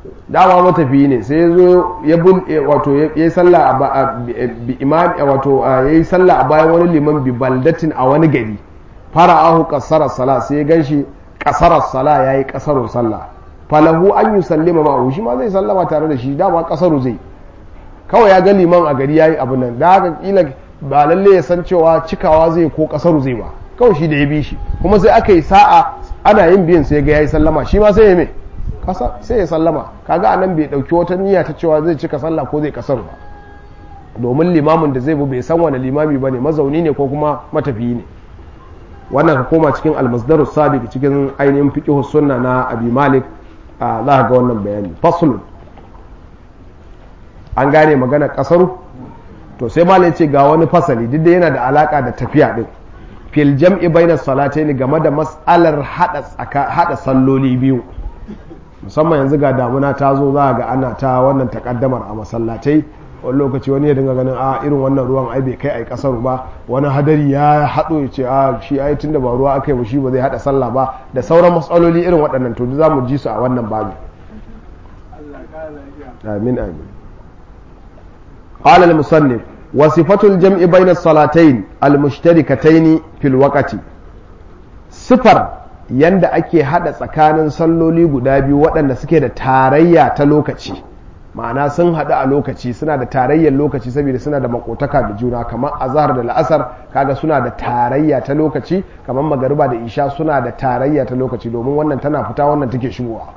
dama matafiyi ne sai ya zo ya bun wato ya yi sallah a imam wato ya yi sallah a bayan wani liman bi baldatin a wani gari fara'ahu qasarar sala sai ya ganshi qasarar sala yayi qasarun sallah falahu an yusallima ma shi ma zai sallama tare da shi dama qasaru zai kawai ya ga liman a gari yayi abu nan da haka kila ba lalle ya san cewa cikawa zai ko qasaru zai ba kawai shi da ya bi shi kuma sai aka yi sa'a ana yin biyan sai ga yayi sallama shi ma sai ya me kasa sai ya sallama kaga anan bai dauki wata niyya ta cewa zai cika sallah ko zai kasar ba domin limamin da zai bu bai san wani limami bane mazauni ne ko kuma matafiyi ne wannan ka koma cikin almasdarus sabiq cikin ainihin fiqh sunna na abi malik za ka ga wannan bayani faslun an gane magana kasaru to sai malai ce ga wani fasali duk da yana da alaka da tafiya din fil jam'i bainas salatayn game da mas'alar hada hada salloli biyu musamman yanzu ga damuna ta zo za ga ana ta wannan takaddamar a masallatai wani lokaci wani ya dinga ganin a irin wannan ruwan ai bai kai ai kasar ba wani hadari ya haɗo ya ce a shi ai tunda ba ruwa aka yi ba shi ba zai haɗa sallah ba da sauran matsaloli irin waɗannan to za mu ji su a wannan babu amin amin قال المصنف وصفة الجمع بين الصلاتين المشتركتين في الوقت صفر yanda ake hada tsakanin salloli guda biyu waɗanda suke da tarayya ta lokaci ma'ana sun haɗu a lokaci suna da tarayyar lokaci saboda suna da makotaka da juna kamar azhar da la'asar kaga suna da tarayya ta lokaci kamar magariba da isha suna da tarayya ta lokaci domin wannan tana fita wannan take shigowa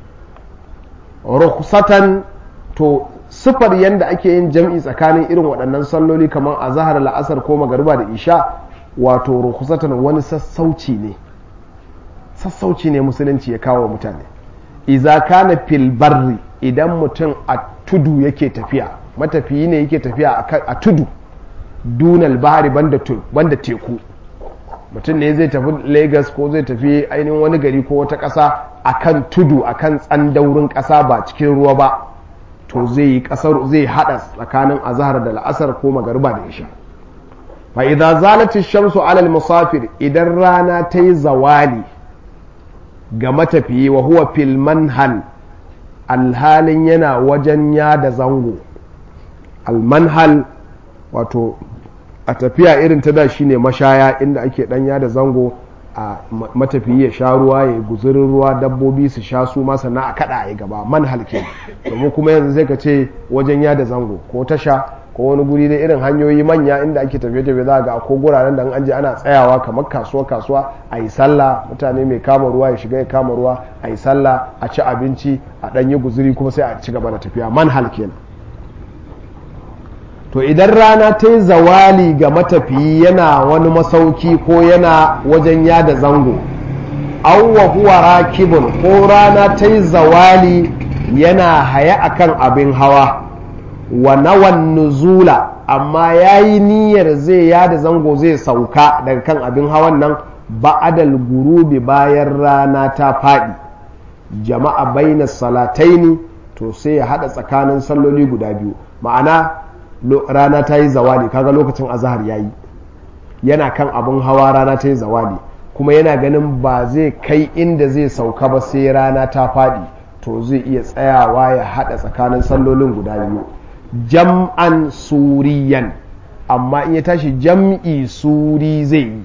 rukhsatan to sifar yanda ake yin jam'i tsakanin irin waɗannan salloli kamar azhar la'asar ko magariba da isha wato rukhsatan wani sassauci ne sassauci ne musulunci ya kawo mutane iza kana fil barri idan mutum a tudu yake tafiya matafiyi ne yake tafiya a tudu dunal bahari banda teku mutum ne zai tafi lagos ko zai tafi ainihin wani gari ko wata ƙasa akan tudu akan tsandaurin ƙasa ba cikin ruwa ba to zai yi ƙasar zai haɗa tsakanin azahar da la'asar ko magariba da isha fa idza zalati shamsu alal musafir idan rana ta yi zawali ga matafiyi wa huwa fil manhal alhalin yana wajen yada zango almanhal wato a tafiya irin ta da shine mashaya inda ake dan yada zango a matafiyi ya sha ruwa ya guzurin ruwa dabbobi su sha su ma sannan a kada a gaba manhal ke domin kuma yanzu sai ka ce wajen yada zango ko tasha ko wani guri da irin hanyoyi manya inda ake tafiye-tafiye za ga ko guraren da an je ana tsayawa kamar kasuwa kasuwa a yi sallah mutane mai kama ruwa ya shiga ya kama ruwa a yi sallah a ci abinci a ɗanyi guzuri kuma sai a ci gaba da tafiya manhal kenan to idan rana ta yi zawali ga matafiyi yana wani masauki ko yana wajen yada zango wa huwa rakibun ko rana ta yi zawali yana haya akan abin hawa wa nawan nuzula amma ya yi niyyar zai yada zango zai sauka daga kan abin hawan nan ba'adal gurubi bayan rana ta faɗi jama'a baina salataini to sai ya haɗa tsakanin salloli guda biyu ma'ana rana ta yi zawali kaga lokacin azahar ya yi yana kan abin hawa rana ta yi zawali kuma yana ganin ba zai kai inda zai sauka ba sai rana ta faɗi to zai iya tsayawa ya haɗa tsakanin sallolin guda biyu jam'an suriyan amma in ya tashi jam'i suri zai yi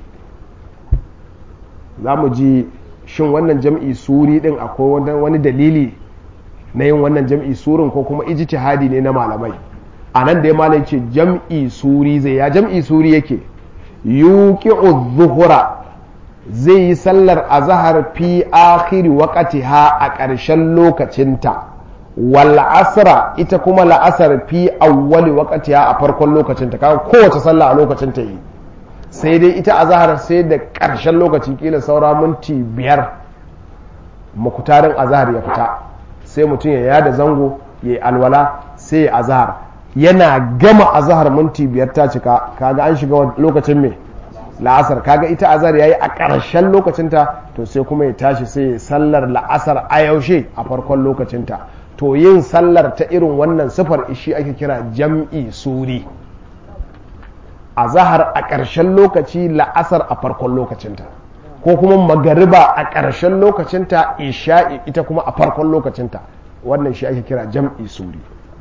za mu ji shin wannan jam'i suri din akwai wani dalili na yin wannan jam'i surin ko kuma ijtihadi ne na malamai a nan da ya malai ce jam'i suri zai ya jam'i suri yake yuqi'u zuhura zai yi sallar azahar fi akhiri waqtiha a ƙarshen lokacinta wal asra ita kuma la'asar fi awwali waqtiha a farkon lokacinta kaga kowace sallah a lokacin ta yi sai dai ita azahar sai da ƙarshen lokaci kila saura minti biyar makutarin azahar ya fita sai mutum ya yada zango ya yi alwala sai ya azahar yana gama azahar minti biyar ta cika kaga an shiga lokacin mai la'asar kaga ita azahar ya yi a ƙarshen lokacinta to sai kuma ya tashi sai ya sallar la'asar a yaushe a farkon lokacinta to yin sallar ta irin wannan sifar ishi ake kira jam'i suri azahar a ƙarshen lokaci la'asar a farkon lokacinta ko kuma magariba a ƙarshen lokacinta isha'i ita kuma a farkon lokacinta wannan shi ake kira jam'i suri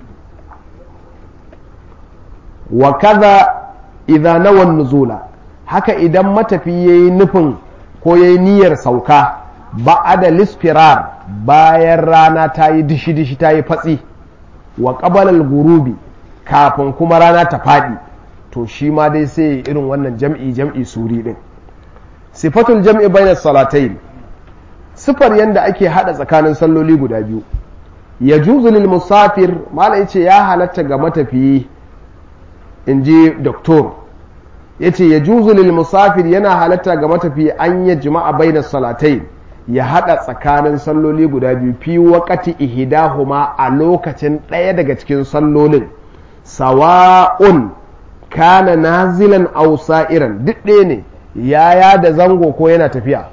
wa kaza idza nawan nuzula haka idan matafi yayi nufin ko yayi niyyar sauka ba'ada lisfirar bayan rana ta yi dishi-dishi ta yi fatsi wa ƙabalar gurubi kafin kuma rana ta faɗi to shi ma dai sai irin wannan jam'i jam'i suri ɗin sifatul jam'i bainar salatai sifar yadda ake haɗa tsakanin salloli guda biyu ya lil musafir mala ce ya halatta ga matafiyi in ji doktor ya ce ya lil musafir yana halatta ga matafiyi an yi jima'a bainar salatai ya haɗa tsakanin salloli guda biyu fi wakati ihidahuma a lokacin ɗaya daga cikin sallolin sawa'un kana nazilan aw sa'iran duk ɗaya ne yaya da zango ko yana tafiya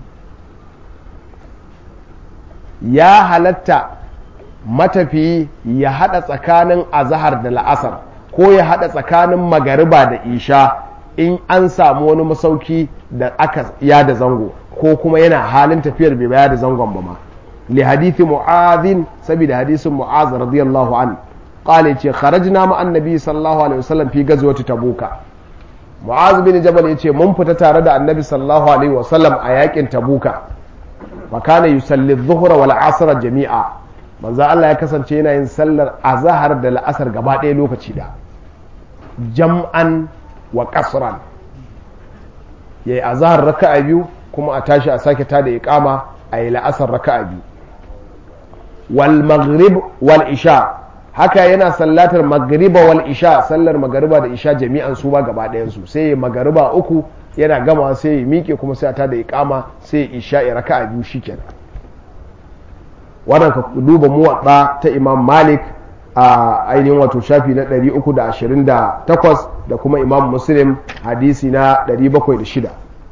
ya halatta matafiyi ya haɗa tsakanin azahar da la'asar ko ya haɗa tsakanin magariba da isha in an samu wani masauki da aka ya da zango ko kuma yana halin tafiyar bai baya da zangon ba ma li hadithi mu'adhin saboda hadisin mu'az radiyallahu an qala ce kharajna ma annabi sallallahu alaihi wasallam fi gazwati tabuka mu'az bin jabal yace mun fita tare da annabi sallallahu alaihi wasallam a yakin tabuka wa kana yusalli adh-dhuhra wal 'asra jami'a manzo Allah ya kasance yana yin sallar azhar da la'asar gaba ɗaya lokaci da jam'an wa qasran yayi azhar raka'a biyu kuma a tashi a sake ta da iqama a yi la'asar raka'a biyu wal maghrib wal isha haka yana sallatar magriba wal isha sallar magariba da isha jami'an su ba gaba ɗayan su sai magariba uku yana gama sai ya miƙe kuma sai a ta da iqama sai isha ya raka'a biyu shikenan wannan ka duba muwatta ta imam malik a ainihin wato shafi na 328 da kuma imam muslim hadisi na 706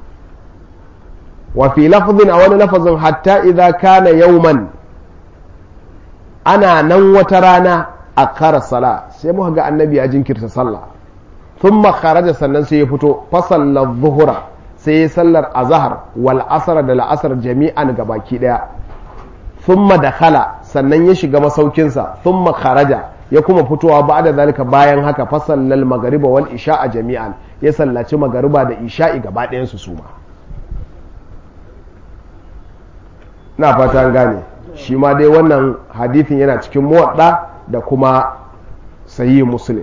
wa fi lafazin a wani lafazin hatta idza kana yauman ana nan wata rana a kara sala sai muka ga annabi ya jinkirta sallah thumma kharaja sannan sai ya fito fa sallar zuhura sai ya sallar azhar wal asr da la'asar jami'an gabaki daya thumma dakhala sannan ya shiga masaukinsa thumma kharaja ya kuma fitowa ba da zalika bayan haka fa sallal magariba wal isha'a jami'an ya sallaci magariba da isha'i gaba ɗayan su suma na fata an gane shi ma dai wannan hadithin yana cikin muwadda da kuma sayi muslim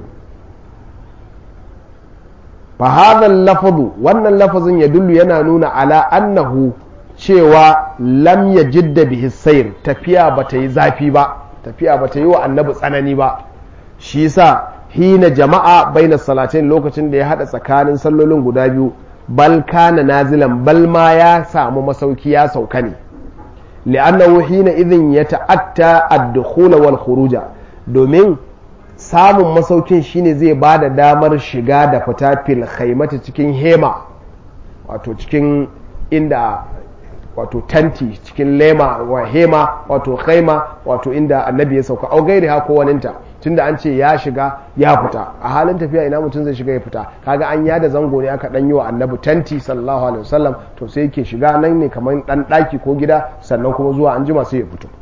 fa hadha lafazu wannan lafazin ya dullu yana nuna ala annahu cewa lam ya jidda bihi sayr tafiya bata yi zafi ba tafiya bata yi wa annabi tsanani ba shi yasa hina jama'a baina salatain lokacin da ya hada tsakanin sallolin guda biyu bal kana nazilan bal ma ya samu masauki ya sauka ne li'annahu hina idhin yata'atta ad-dukhul wal khuruja domin samun masaukin shine zai ba da damar shiga da fita fil khaimata cikin hema wato cikin inda wato tanti cikin lema wa hema wato khaima wato inda annabi ya sauka au gairi ha ko waninta tunda an ce ya shiga ya fita a halin tafiya ina mutum zai shiga ya fita kaga an yada zango ne aka dan yi wa annabi tanti sallallahu alaihi wasallam to sai yake shiga nan ne kamar dan daki ko gida sannan kuma zuwa an jima sai ya fito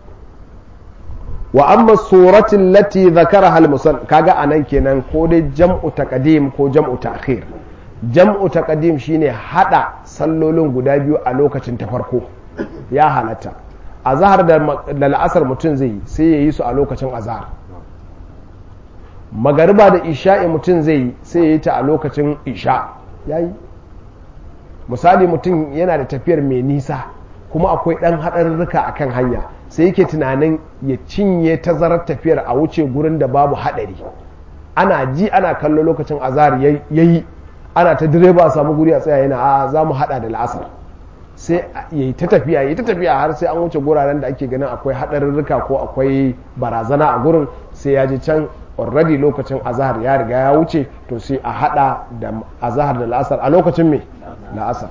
wa amma suratin lati zakaraha al kaga anan kenan ko dai jam'u taqdim ko jam'u ta'khir jam'u taqdim shine hada sallolin guda biyu a lokacin ta farko ya halatta azhar da la'asar mutum zai yi sai ya yi su a lokacin azhar magariba da isha'i mutum zai yi sai ya yi ta a lokacin isha yayi misali mutum yana da tafiyar mai nisa kuma akwai ɗan haɗarurruka a kan hanya sai yake tunanin ya cinye tazarar tafiyar a wuce gurin da babu haɗari ana ji ana kallo lokacin azhar ya yi ana ta direba a samu guri a tsaya yana a za mu haɗa da la'asar sai ya yi ta tafiya ya yi ta tafiya har sai an wuce guraren da ake ganin akwai haɗarurruka ko akwai barazana a gurin sai ya ji can already lokacin azahar ya riga ya wuce to sai a haɗa da azahar da la'asar a lokacin me la'asar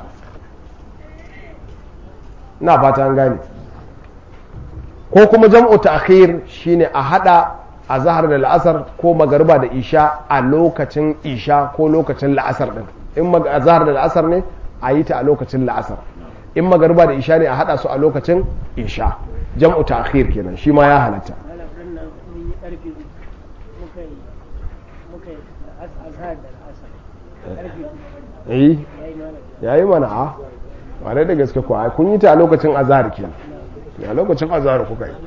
na fata an gane ko kuma jam'u ta'khir shine a hada azhar da la'asar ko magariba da isha a lokacin isha ko lokacin la'asar din in azhar da la'asar ne a yi ta a lokacin la'asar in magariba da isha ne a hada su a lokacin isha jam'u ta'khir kenan shi ma ya halatta ana ɗan nan mun yi ƙarfe uku muka yi muka yi da as- azhar da al'asar ƙarfe uku eh ya yi malam yayi mana a ware da gaske ko ai kun yi ta a lokacin azhar kenan a lokacin azhar kuka yi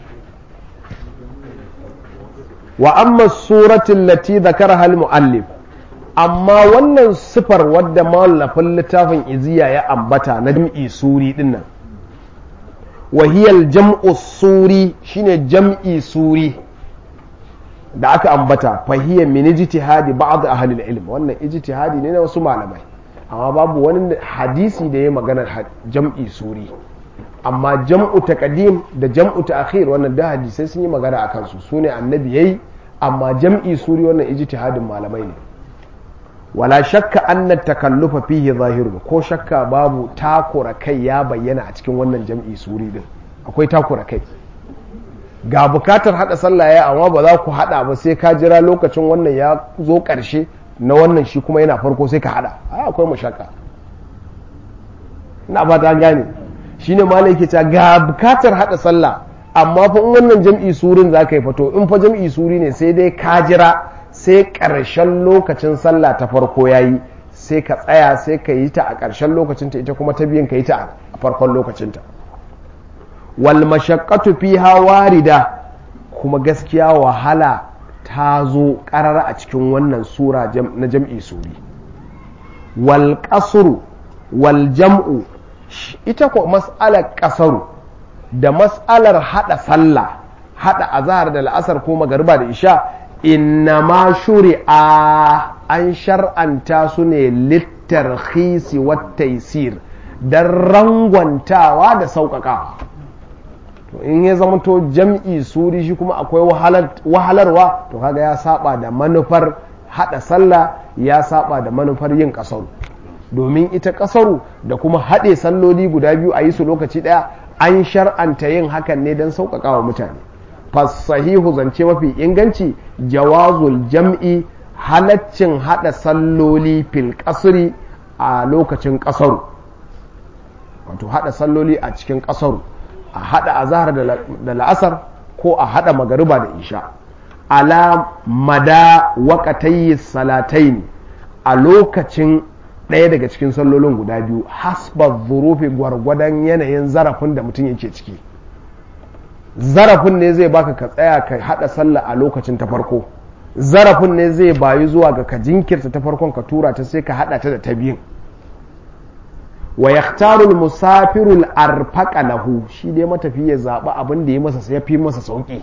wa amma suratul lati dhakaraha al muallif amma wannan sifar wadda mallafin littafin iziya ya ambata na jam'i suri dinnan wahiyal jam'u suri shine jam'i suri da aka ambata fahiyya min ijtihadi ba'd ahli ilm wannan ijtihadi ne na wasu malamai amma babu wani hadisi da ya magana jam'i suri amma jam'u taqdim da jam'u ta'khir wannan da hadisai sun yi magana akan su sune annabi yayi amma jam'i suri wannan ijtihadin malamai ne wala shakka anna takallufa fihi zahirun ko shakka babu takura kai ya bayyana a cikin wannan jam'i suri din akwai takura kai ga bukatar hada sallah ya amma ba za ku hada ba sai ka jira lokacin wannan ya zo karshe na wannan shi kuma yana farko sai ka hada ai akwai mashakka ina ba ta gane shine malai yake ta ga bukatar hada sallah amma fa in wannan jam'i surin za ka yi fato in fa jam'i suri ne sai dai ka jira sai ƙarshen lokacin sallah ta farko ya yi sai ka tsaya sai ka yi ta a ƙarshen lokacinta ita kuma ta biyan ka yi ta a farkon lokacinta wal mashaqqatu fiha warida kuma gaskiya wahala ta zo ƙarara a cikin wannan sura na jam'i suri wal qasru wal jam'u ita ko mas'alar ƙasaru da mas'alar hada sallah hada azhar da la'asar ko magariba da isha innama shuri'a an shar'anta su ne littarhisi wattaisir don rangwantawa da sauƙaƙawa to in ya zama to jam'i suri shi kuma akwai wahalarwa to kaga ya saba da manufar hada sallah ya saba da manufar yin ƙasaru domin ita ƙasaru da kuma haɗe salloli guda biyu a yi su lokaci ɗaya an shar'anta yin hakan ne don sauƙaƙawa mutane fasahihu zance mafi inganci jawazul jam'i halaccin hada salloli fil kasri a lokacin kasaru wato hada salloli a cikin kasaru a hada azhar da la'asar ko a hada magariba da isha ala mada waƙatayi salatain a lokacin ɗaya daga cikin sallolin guda biyu hasba zurufi gwargwadon yanayin zarafin da mutum yake ciki zarafin ne zai baka ka tsaya ka hada sallah a lokacin ta farko zarafin ne zai bayi zuwa ga ka jinkirta ta farkon ka tura ta sai ka hada ta da ta biyun wa yaktaru musafiru al-arfaqa lahu shi dai matafi ya zaba abin da ya masa ya fi masa sauki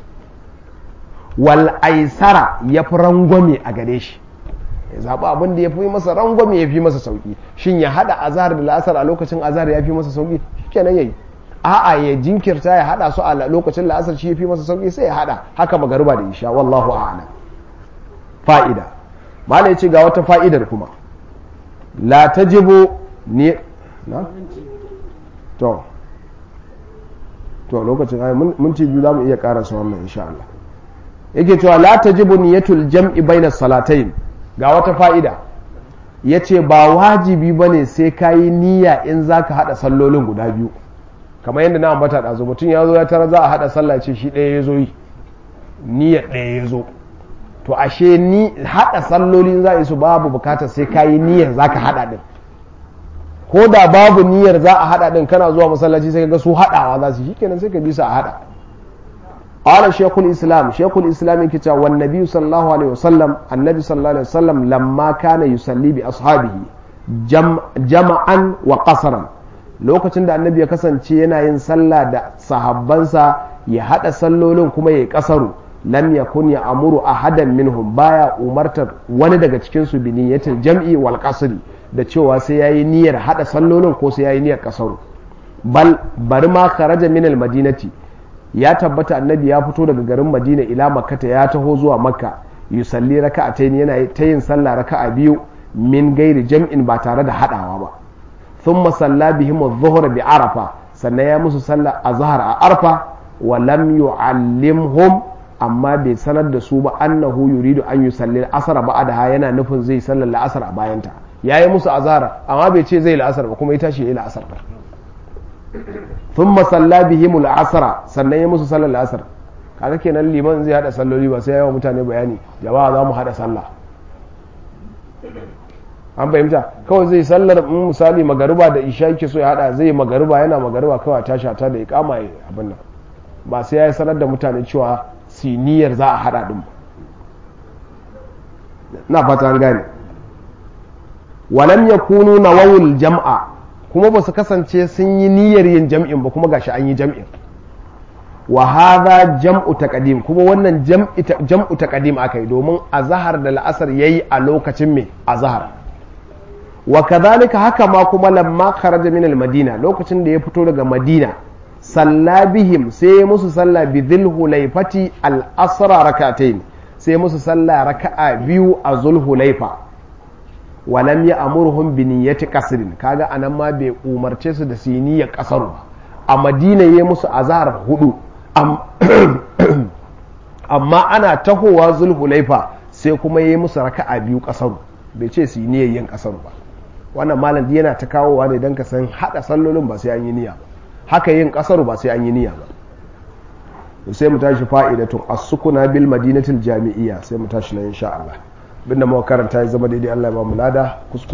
wal aisara ya fi rangwame a gare shi ya zaba abin da ya fi masa rangwame ya fi masa sauki shin ya hada azhar da la'asar a lokacin azhar ya fi masa sauki shikenan yayi a'a ya jinkirta ya hada su a lokacin la'asar shi fi masa sauki sai ya hada haka magariba da isha wallahu a'lam fa'ida mala ya ce ga wata fa'idar kuma la tajibu ni na to to lokacin ai minti biyu zamu iya karasa wannan insha Allah yake cewa la tajibu niyatul jam'i baina salatayn ga wata fa'ida yace ba wajibi bane sai kayi niyya in zaka hada sallolin guda biyu kamar yadda na ambata ɗazu mutum ya zo ya tara za a haɗa sallah ce shi ɗaya ya zo yi niyyar ɗaya ya zo to ashe ni haɗa sallolin za a yi su babu bukatar sai ka yi niyyar za ka haɗa ɗin ko da babu niyyar za a haɗa ɗin kana zuwa masallaci sai ka ga su haɗawa za su yi kenan sai ka bi su a haɗa قال شيخ الإسلام شيخ الإسلام كتا والنبي صلى الله عليه وسلم النبي صلى الله عليه وسلم لما كان يصلي بأصحابه جم جمعا وقصرا lokacin da annabi ya kasance yana yin sallah da sahabbansa ya hada sallolin kuma ya kasaru lam yakun ya amuru ahadan minhum baya umartar wani daga cikin su bi niyyatil jam'i wal qasri da cewa sai yayi niyyar hada sallolin ko sai yayi niyyar kasaru bal bari ma kharaja min al madinati ya tabbata annabi ya fito daga garin madina ila makkata ya taho zuwa makka yusalli raka'atayn yana ta yin sallah raka'a biyu min gairi jam'in ba tare da hadawa ba ثم صلى بهم الظهر بعرفة sannan ya musu sallar azhar a arfa wa lam yu'allimhum amma bai sanar da su ba annahu yuridu an yusalli al-asr ba'daha yana nufin zai sallar al-asr a bayanta yayi musu azhar amma bai ce zai al-asr ba kuma ya tashi yayi al-asr ba thumma salla bihim al-asra sannan ya musu sallar asr kaga kenan liman zai hada salloli ba sai yawa mutane bayani jama'a za mu hada sallah an fahimta kawai zai sallar misali magariba da isha yake so ya hada zai magariba yana magariba kawai tashi ta da ikama ya abin nan ba sai ya sanar da mutane cewa siniyar za a hada din na fata an gane walam yakunu nawawul jam'a kuma ba su kasance sun yi niyyar yin jam'in ba kuma gashi an yi jam'in wa hadha jam'u taqdim kuma wannan jam'u taqdim akai domin azhar da la'asar yayi a lokacin me azhar wa kadhalika haka ma kuma lamma kharaja min al-madina lokacin da ya fito daga madina salla bihim sai musu salla bi dhil hulaifati al-asra rak'atayn sai musu salla raka'a biyu a zul hulaifa wa lam ya'muruhum bi niyyati qasrin kaga anan ma bai umarce su da su yi niyyar kasaru a madina yayi musu azhar hudu amma ana tahowa zul hulaifa sai kuma yayi musu raka'a biyu kasaru bai ce su yi niyyar yin kasaru ba wannan malam yana ta kawowa ne don ka san hada sallolin ba sai an yi niyya ba haka yin kasaru ba sai an yi niyya ba sai mu tashi fa'idatun as-sukuna bil madinatil jami'iyya sai mu tashi na insha Allah binda muka karanta ya zama daidai Allah ya ba mu lada kuskure